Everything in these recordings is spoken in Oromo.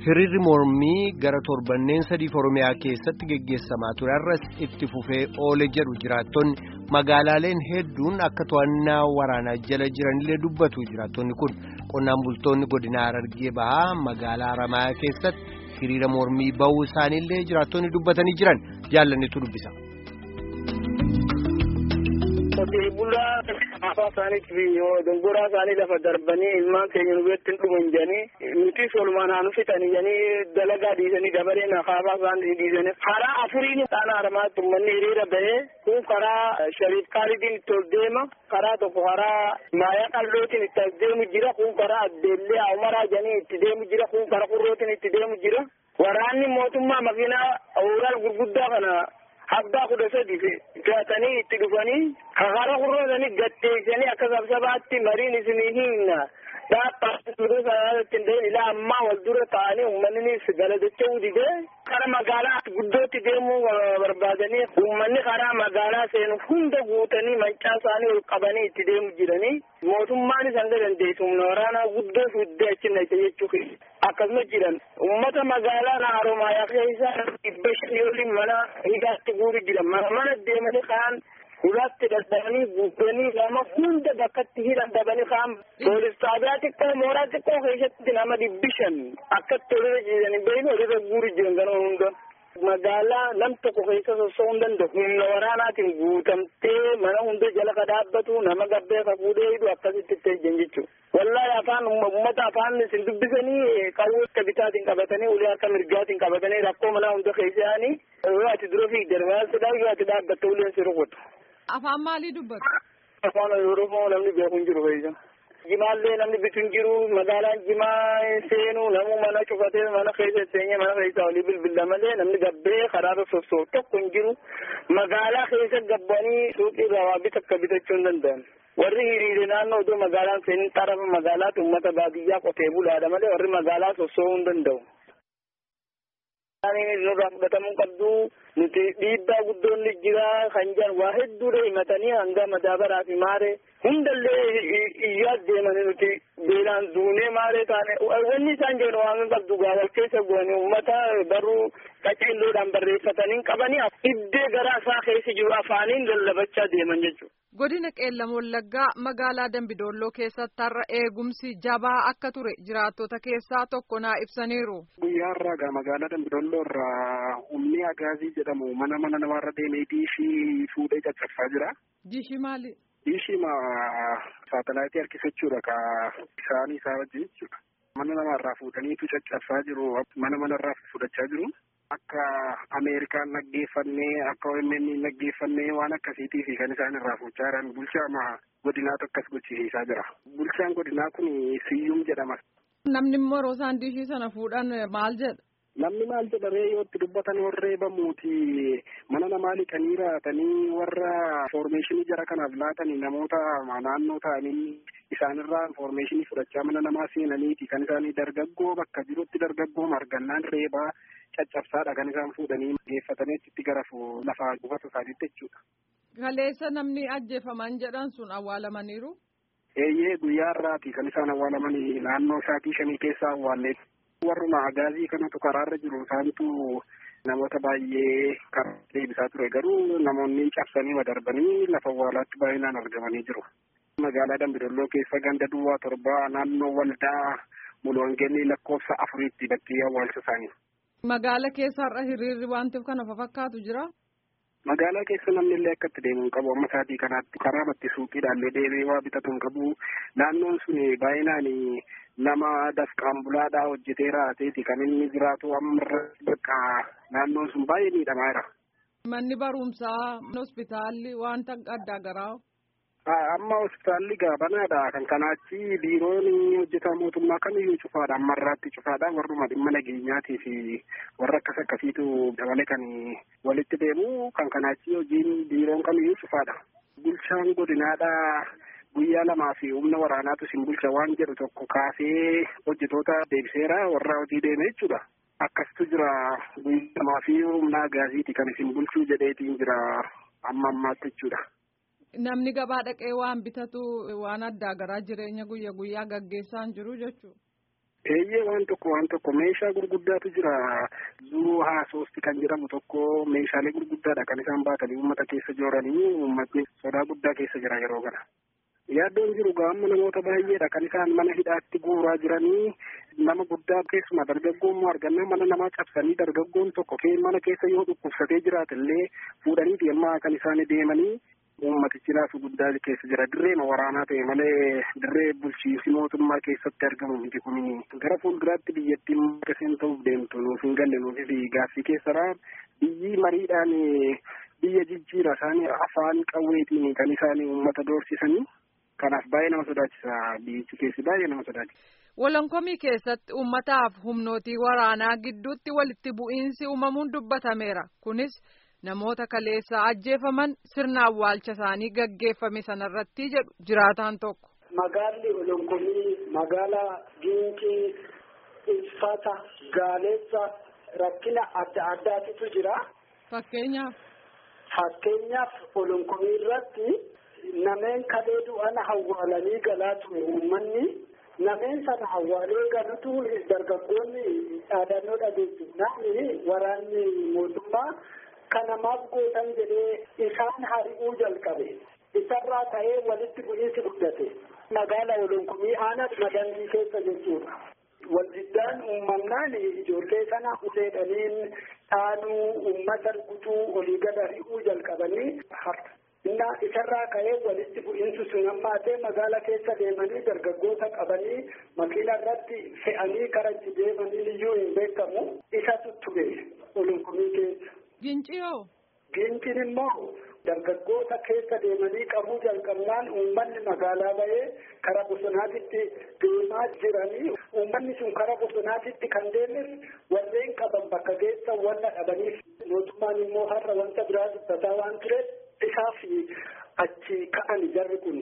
Hiriirri mormii gara torbanneen sadiif Oromiyaa keessatti geggeessamaa ture har'as itti fufee oole jedhu jiraattonni magaalaaleen hedduun akka to'annaa waraanaa jala jiranillee dubbatu jiraattonni kun qonnaan bultoonni godina Harargee bahaa magaalaa Haramayaa keessatti hiriira mormii bahuu isaaniillee jiraattonni dubbatanii jiran jaallannetu dubbisa. Qotee bulaa afaa isaaniitiif dongoraa isaanii lafa darbanii ilmaan keenya nu biratti hin dhuman jedhanii nuti solumaan haa nu fixanii jedhanii dalagaa dhiisanii dabaree nakaafaa isaanii dhiisanii karaa afuriin dhaana haramaatti uummanni hiriira bahee kun karaa shariif kaalidiin itti ol deema karaa tokko karaa maayaa qallootiin itti as deemu jira kun karaa addeellee umaraa jedhanii itti deemu jira kun karaa qurrootiin itti deemu jira waraanni mootummaa makiinaa ooral gurguddaa kana abbaa kudha sadi gaatanii itti dhufanii kakara kurrootanii gatteessanii akka sabsabaatti mariin isinii hiinna dhaabbaatti ilaa ammaa wal dura ta'anii uummannis galatachuu didee kara magaalaa guddootti deemuu barbaadanii uummanni karaa magaalaa seenu hunda guutanii mancaa isaanii ol qabanii itti deemu jiranii mootummaanis hanga dandeessu humna waraanaa guddoo fuuddee achi naqa jechuu akkasuma jiran uummata magaalaa Haramayaa keessa dhibba shanii waliin mana hidhaatti guuri jiran mana mana deemanii kaan ulaatti dadhabanii gubbanii lama hunda bakkatti hidhan dhabanii kaan poolis xaabiyaa xiqqoo mooraa xiqqoo keessatti nama dhibbi shan akkatti olirra jiranii beeynu olirra guuri jiran kana hunda. magaalaa nam tokko keessa sossoo hin danda'u humna waraanaatiin guutamtee mana hunda jala ka dhaabbatu nama gabbee ka fuudhee hidhu akkasitti itti ejjan jechuudha. Wallaahi afaan uummata afaan isin dubbisanii qawwee akka bitaatiin qabatanii ulee akka mirgaatiin qabatanii rakkoo manaa hunda keessa yaa'anii yoo ati dura fiigdan maalidhaa yoo ati dhaabbatte uleen si rukutu. Afaan maalii dubbatu? Afaan Oromoo namni beeku hin jiru keessa. Jimaallee namni bitu hin jiru magaalaan jimaa seenu namu mana cufatee mana keessa seenyee mana keessa olii bilbila malee namni gabbee karaarra sossoo'u tokko hin jiru magaalaa keessa gabbanii suuqii irraa waa bita akka bitachuu hin danda'an. Warri hiriire naannoo iddoo magaalaan seenin xarafa magaalaatti uummata baadiyyaa qotee bulaadha malee warri magaalaa sossoo'uu hin danda'u. nurraa fudhatamuu qabdu nuti dhiibbaa guddoonni jira kan jiran waa hedduudha himatanii hanga madaabaraa fi maaree hundallee iyyaa deemanii nuti beelaan duunee maaree taane wanni isaan jedhan waan qabdu gaa wal keessa bu'anii uummata barruu qaceelloodhaan barreeffatanii qabanii iddee garaa isaa keessa jiru afaaniin lallabachaa deeman jechuudha. Godina Qeellam Wallaggaa magaalaa Dambidolloo keessatti har'a eegumsi jabaa akka ture jiraattota keessaa tokko naa ibsaniiru. Guyyaa irraa gaa magaalaa Dambidolloo irraa humni agaazii jedhamu mana mana namaarra deemee diishii fuudhee caccabsaa jira. Diishii maali? Diishii ma saatalaayitii harkisachuudha ka isaanii isaa wajjin jechuudha. Mana namaarraa fuudhaniitu caccabsaa jiru. Mana manarraa fudhachaa jiru. Akka Ameerikaan naggeeffannee akka OMN naggeeffannee waan akkasiitii fi kan isaan irraa fuuchaa jiran bulchaa godinaatu akkas gochisiisaa jira. Bulchaan godinaa kun Siyyum jedhama. Namni immoo yeroo isaan diishii sana fuudhan maal jedha? Namni maal jedha ree yoo itti dubbatan warree bamuuti mana namaa liqanii raatanii warra foormeeshinii jara kanaaf laatanii namoota naannoo ta'anii isaanirraa foormeeshinii fudhachaa mana namaa seenaniiti kan isaanii dargaggoo bakka jirutti dargaggoo margannaan reebaa caccabsaadha kan isaan fuudhanii geeffatanii itti gara lafaa gubata isaaniitti jechuudha. Kaleessa namni ajjeefaman jedhan sun awwaalamaniiru. Eeyyee guyyaa irraati kan isaan awwaalamanii naannoo saatii shanii keessa awwaallee warruma agaazii kanatu karaarra jiru isaantu namoota baay'ee karaa deebisaa ture garuu namoonni cabsanii madarbanii lafa awwaalaatti baay'inaan argamanii jiru. Magaalaa Dambidolloo keessa ganda duwwaa torbaa naannoo waldaa mulwangeenii lakkoofsa afuriitti bakkee awwaalcha isaanii. Magaala keessa har'a hiriirri wanti kana fakkaatu jira. Magaalaa keessa namni illee akka itti deemu hin qabu amma saatii kanaatti karaa matti suuqiidhaallee deemee waa bitatu hin qabu naannoon sun baay'inaan nama dafqaan bulaadhaa hojjetee raateeti kan inni jiraatu amma bakka naannoon sun baay'ee miidhamaa jira. Manni barumsaa hospitaalli wanta adda garaa. Amma hospitaalli gaabanaadha kan kanaachi biiroon hojjetaa mootummaa kamiyyuu cufaadha amma irraatti cufaadha warruma dhimma nageenyaatii fi warra akkas akkasiitu dabale kan walitti deemu kan kanaachi hojiin biiroon kamiyyuu cufaadha. Bulchaan godinaadha guyyaa lamaa fi humna waraanaatu isin bulcha waan jedhu tokko kaasee hojjetoota deebiseera warra hojii deeme jechuudha. Akkasitu jira guyyaa lamaa fi humna agaasiiti kan isin bulchuu jedheetiin jira amma ammaatti jechuudha. Namni gabaa dhaqee waan bitatu waan addaa garaa jireenya guyya guyyaa gaggeessaan jiru jechuudha. Eeyyee waan tokko waan tokko meeshaa gurguddaatu jira. Zuu haa soosti kan jedhamu tokko meeshaalee gurguddaadha kan isaan baatanii uummata keessa jooranii uummatni sodaa guddaa keessa jira yeroo kana. Yaaddoon jiru gaama namoota baay'eedha kan isaan mana hidhaatti guuraa jiranii nama guddaa keessumaa dargaggoon moo argannaa mana namaa cabsanii dargaggoon tokko mana keessa yoo dhukkubsatee jiraate illee fuudhanii deemaa kan isaan deemanii uummatichi laafu guddaa keessa jira dirreema waraanaa ta'e malee dirree bulchiinsi mootummaa keessatti argamu miti kun gara fuulduraatti biyyattiin akkasiin ta'uuf deemtu nuuf hin galle nuufi fi gaaffii keessadha biyyi mariidhaan biyya jijjiira isaanii afaan qawweetiin kan isaan uummata doorsisanii kanaaf baay'ee nama sodaachisa biyyichi keessi baay'ee nama sodaachisa. Wolonkomii keessatti uummataaf humnootii waraanaa gidduutti walitti bu'iinsi uumamuun dubbatameera kunis. namoota kaleessa ajjeefaman sirna awwaalcha isaanii gaggeeffame sanarratti jedhu jiraataan tokko. Magaalli Olonkomii magaalaa Giinkii, Ilfata, Gaaleessa rakkina adda addaatitu jira. Fakkeenyaaf. Fakkeenyaaf Olonkomii irratti nameen kalee du'an awwaalanii galaa ture uummanni. Nameen sana awwaalee galutu dargaggoonni dhaadannoo dhageessifnaan waraanni mootummaa. kanamaaf gootan jedhee isaan hari'uu jalqabe isarraa ka'ee walitti bu'iinsi guddate magaala olonkumii aanaa madandii keessa jechuudha waldiddaan uumamnaan ijoollee sana uleedhaniin dhaanuu uummata gutuu olii gad hari'uu jalqabanii harka inna isarraa ka'ee walitti bu'iinsi sun hammaatee magaala keessa deemanii dargaggoota qabanii makiina irratti fe'anii karachi deemanii iyyuu hin beekamu isatu ture olonkumii keessa. Ginciyoo. Ginciin immoo dargaggoota keessa deemanii qabuu jalqabnaan uummanni magaalaa bahee karaa bosonaatitti deemaa jiranii uummanni sun karaa bosonaatitti kan deemes warreen qaban bakka keessa wanna dhabaniif mootummaan immoo har'a wanta biraa dubbataa waan tureef isaaf achi ka'an jarri kun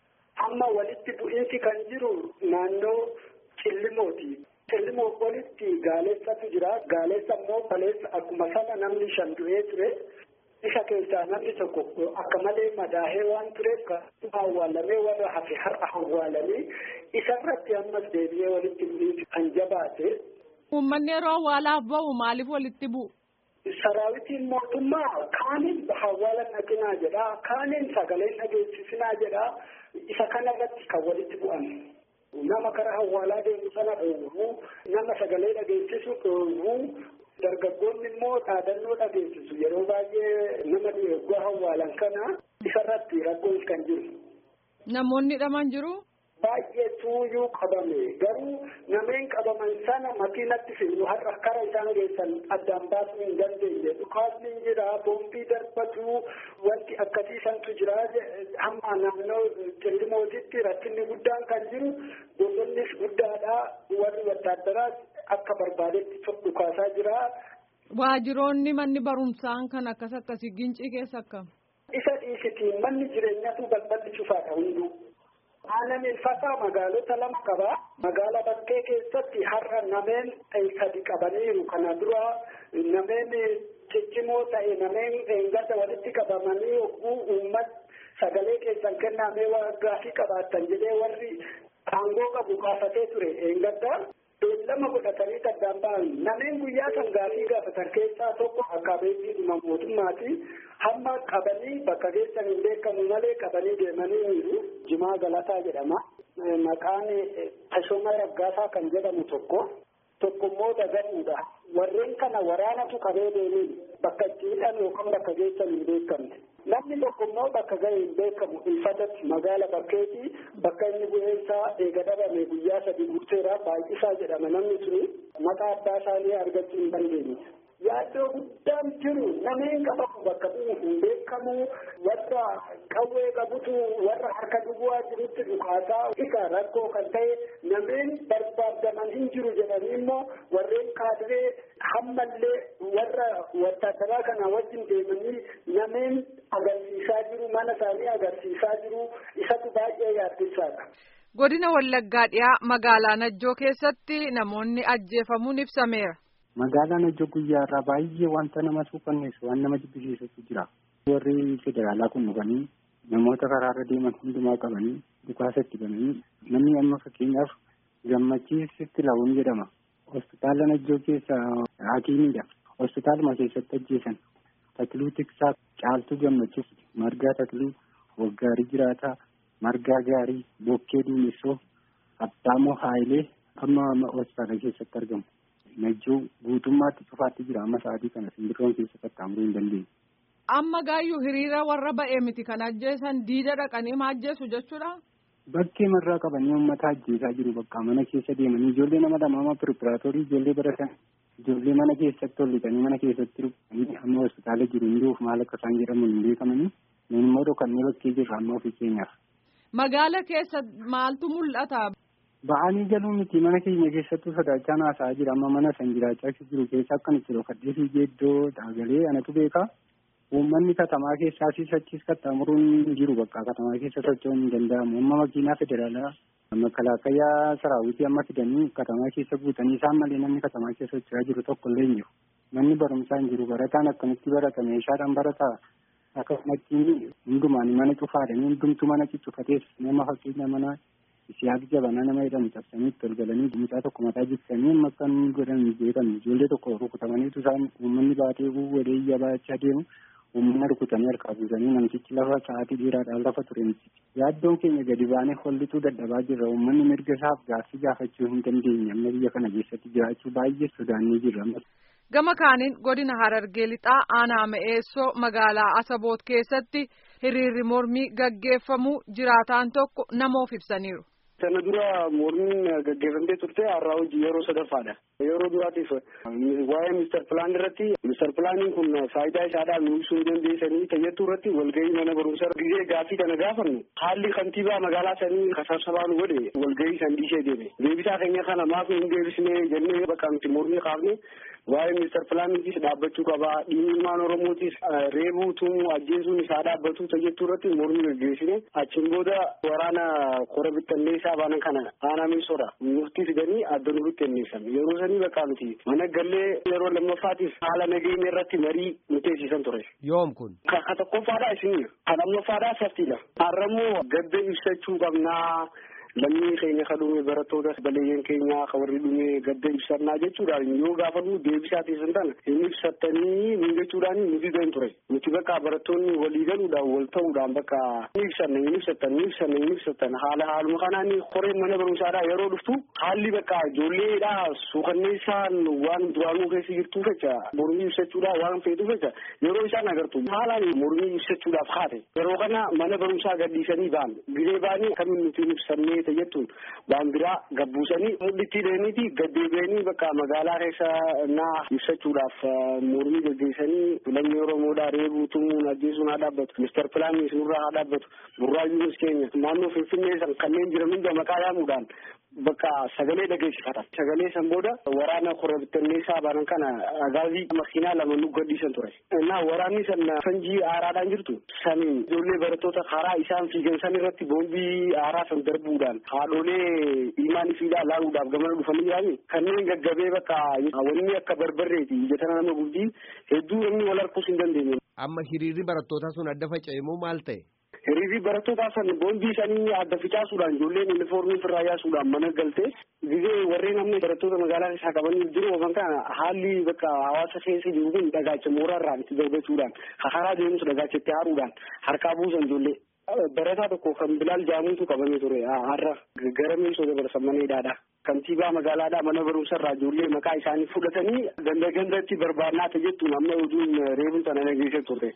amma walitti bu'iinsi kan jiru naannoo cillimooti. Cillimo walitti gaaleessatu jira. Gaaleessa immoo kaleessa akkuma sana namni shan du'ee ture. Isa keessaa namni tokko akka malee madaahee waan tureef awwaalamee warra hafe har'a awwaalamee isarratti ammas deebi'ee walitti bu'iinsi kan jabaate. Uummanni yeroo awwaalaaf ba'u maaliif walitti bu'u? Saraawitiin mootummaa kaaniin awwaala dhaqinaa jedha. Kaaniin sagalee dhageessisinaa jedha. Isa kanarratti kan walitti bu'an. nama kara awwaalaa deemu sana dhoowwu nama sagalee dhageessisu dhoowwu dargaggoonni immoo dhaadannoo dhageessisu yeroo baay'ee nama dhiyeeggaa awwaalan kana isarratti rakkoon kan jiru. Namoonni hidhaman jiru. Baay'ee tuuyyuu qabame garuu nameen qabaman sana makiinatti fidu har'a kara isaan geessan addaan baasuu hin dandeenye dhukaasni jira boombii darbatu wanti akkasiisantu jira hamma naannoo cillimoositti rakkinni guddaan kan jiru bosonnis guddaadha warri wattaadaraas akka barbaadetti dhukaasaa jira. Waajiroonni manni barumsaan kan akkas akkasii gincii keessa akkam. Isa dhiisitiin manni jireenyatu balballi cufaadha hunduu. Aannan ilfataa magaalota lama qaba. Magaala bakkee keessatti har'a nameen sadi qabaniiru. Kana dura nameen ciccimoo ta'e nameen eeggata walitti qabamanii yogguu uummat sagalee keessan kennamee waan gaafii qabaattan jedhee warri aangoo qabu kaafatee ture eeggadda. Beellama godhatanii addaan ba'an nameen guyyaa san gaafii gaafatan keessaa tokko akka beektiidhuma mootummaati. Hamma qabanii bakka geessan hin beekamu malee qabanii deemanii jiru. Jimaa Galataa jedhama. Maqaan Tashoomaa Raggaasaa kan jedhamu tokko. Tokko immoo Dagaluudha. Warreen kana waraanatu qabee deemin bakka itti hidhan yookaan bakka geessan hin beekamne. Namni tokko immoo bakka ga'e hin beekamu ilfatatti magaala bakkeetii bakka inni bu'eensaa eega dhabame guyyaa sadii guuteera baay'isaa jedhama namni suni maqaa abbaa isaanii argachuu hin dandeenye. Yaaddoo guddaan jiru nameen qabamu bakka bu'u hin beekamu warra qawwee qabutu warra harka duwwaa jirutti dhukaasaa isa rakkoo kan ta'e nameen barbaadaman hin jiru jedhanii immoo warreen kaadiree hammallee warra wattaadaraa kana wajjin deemanii nameen agarsiisaa jiru mana isaanii agarsiisaa jiru isatu baay'ee yaaddeessaadha. Godina Wallaggaa dhiyaa magaalaa Najjoo keessatti namoonni ajjeefamuun ibsameera. Magaalaan hojii guyyaa irraa baay'ee wanta nama suukanneessu waan nama jibbisiisutu jira. Warri federaalaa kun dhufanii namoota karaarra deeman hundumaa qabanii dhukaasa itti bananii namni amma fakkeenyaaf Achiisitti la'uun jedhama. Hospitaala Najjoo keessa hakiimiidha. Hospitaaluma keessatti ajjeesan. Takluu Tiksaa Caaltuu Gammachiis Margaa Takluu Waggaarii Jiraataa Margaa Gaarii Bokkee Duumessoo Abdaamoo Haayilee amma hospitaala keessatti argamu. Najjoo guutummaatti cufaatti jira amma sa'aatii kana simbirroon keessa qaxxaamuruu hin dandeenye. Amma gaayyuu hiriira warra ba'ee miti kan ajjeesan diida dhaqanii ma ajjeesu jechuudha. Bakkee marraa qabanii uummata ajjeesaa jiru bakka mana keessa deemanii ijoollee nama lama pirpiraatorii ijoollee baratan ijoollee mana keessatti hollitanii mana keessatti rukkanii amma hospitaala jiru hunduuf maal akka isaan jedhamu hin beekamanii nun immoo dhokannee bakkee jirra amma ofii keenyaaf. Magaala keessa maaltu mul'ata? Ba'anii galuu miti mana keenya keessattuu sodaachaa haasa'aa jira amma mana san jiraachaa jiru keessa akkan itti dhokadhee fiigee iddoo dhaagalee anatu beekaa. Uummanni katamaa keessaa siis achiis qaxxaamuruun jiru bakka katamaa keessa socho'uun hin danda'amu. Amma makiinaa federaalaa makalaakkayyaa saraawitii amma fidanii katamaa keessa guutanii isaan malee namni katamaa keessa socho'aa jiru tokko illee hin jiru. Manni barumsaa hin jiru. Barataan akkamitti barata meeshaadhaan barataa akkasumatti hundumaan mana cufaadhanii hundumtu mana ciccufatees nama fakkeenya mana siyaasa jabanaa nama jedhamu cabsanii itti ol galanii mucaa tokko mataa jiksanii amma akka inni godhan beekamu ijoollee tokko rukutamaniitu isaan uummanni baatee wadee iyya baachaa deemu. uummanni rukutanii harkaa buusanii namtichi lafa sa'aatii dheeraadhaan lafa ture yaaddoon keenya gadi baanee hollituu dadhabaa jirra uummanni mirga isaaf gaaffii gaafachuu hin dandeenye amma biyya kana keessatti jiraachuu baay'ee sodaannee jirra. Gama kaaniin godina Harargee lixaa aanaa Ma'eessoo magaalaa Asaboot keessatti hiriirri mormii gaggeeffamu jiraataan tokko namoof ibsaniiru. Sana dura mormiin gaggeeffamtee turte har'aa hojii yeroo sadaffaadha. Yeroo duraatiif waa'ee mister pilaan irratti mister pilaaniin kun faayidaa isaadhaan nu ibsuu hin dandeessanii tayyattuu irratti walgahii mana barumsaa gizee gaaffii kana gaafannu haalli kantiibaa magaalaa sanii kasabsabaan godhe walgahii san dhiisee deeme. Deebisaa keenya kana maaf hin deebisne jennee bakka nuti mormii kaafne waa'ee mister pilaaniitis dhaabbachuu qabaa dhiigni ilmaan oromootis reebuu tumuu ajjeesuun isaa dhaabbatu tayyattuu irratti mormii gaggeessine achiin booda waraana kora bittalleessaa baanan kana aanaa miisoodha murtii fidanii adda nurutti enneessan yeroo sanii bakka nuti mana gallee yeroo lammaffaatiif haala nageenya irratti marii murteessisan ture. Yoom kun? Ka tokkoffaadha isin ka lammaffadha saftiidha. Har'ammoo gadda ibsachuu qabnaa. lammii keenya ka dhume barattoota baleeyyan keenya ka warri dhume gadda ibsannaa jechuudhaan yoo gaafannu deebisaa teessan tana hin ibsattanii nun jechuudhaan nuti dan ture nuti bakka barattoonni walii galuudhaan wal ta'uudhaan bakka hin ibsanne hin ibsattan hin ibsanne hin ibsattan haala haaluma kanaan koreen mana barumsaadhaa yeroo dhuftu haalli bakka ijoolleedha suukanneessaan waan duraanuu keessa jirtuu fecha mormii ibsachuudhaaf waan feetu fecha yeroo isaan agartu haalaan mormii ibsachuudhaaf haate yeroo kana mana barumsaa gadhiisanii ba'an giree ba'anii akkamiin nuti hin ibsannee ta'e jettuun waan biraa gabbuusanii mul'itti deemiti gaddeebi'anii bakka magaalaa keessa naa ibsachuudhaaf mormii gaggeessanii lammii oromoodhaa reebuu tumuun ajjeesuun haa dhaabbatu mister pilaanii isinurraa haa dhaabbatu burraayyuunis keenya naannoo finfinnee san kanneen jiran hunda maqaa yaamuudhaan bakka sagalee dhageessifatan sagalee san booda waraana korobittanneessaa banan kana agaazii makiinaa lama nu gadhiisan ture innaa waraanni san fanjii aaraadhaan jirtu saniin ijoollee barattoota karaa isaan fiigan san irratti boombii aaraa san darbuudhaan haadholee ilmaan ifiidhaa laaluudhaaf gamana dhufanii jirani kanneen gaggabee bakka wanni akka barbarreeti ijatana nama guddi hedduu namni wal harkuus hin dandeenye. Amma hiriirri barattootaa sun adda faca'e moo maal ta'e? Hiriirri barattootaa san boombii isaanii adda ficaasuudhaan ijoolleen yuunifoormii ofirraa yaasuudhaan mana galte gizee warreen amma barattoota magaalaa keessaa qabanii jiru ofan kana haalli bakka hawaasa keessa jiru kun dhagaacha mooraarraan itti darbachuudhaan karaa deemus dhagaacha itti haaruudhaan harkaa buusan ijoollee. Barataa tokko kan Bilaal Jaamuutu qabamee ture har'a gara meeshoo dabarsan mana hidhaadha. Kantiibaa magaalaadhaa mana barumsarraa ijoollee maqaa isaanii fudhatanii ganda gandatti barbaannaa ta'e jettuun amma oduun reebuun sana nageessee turte.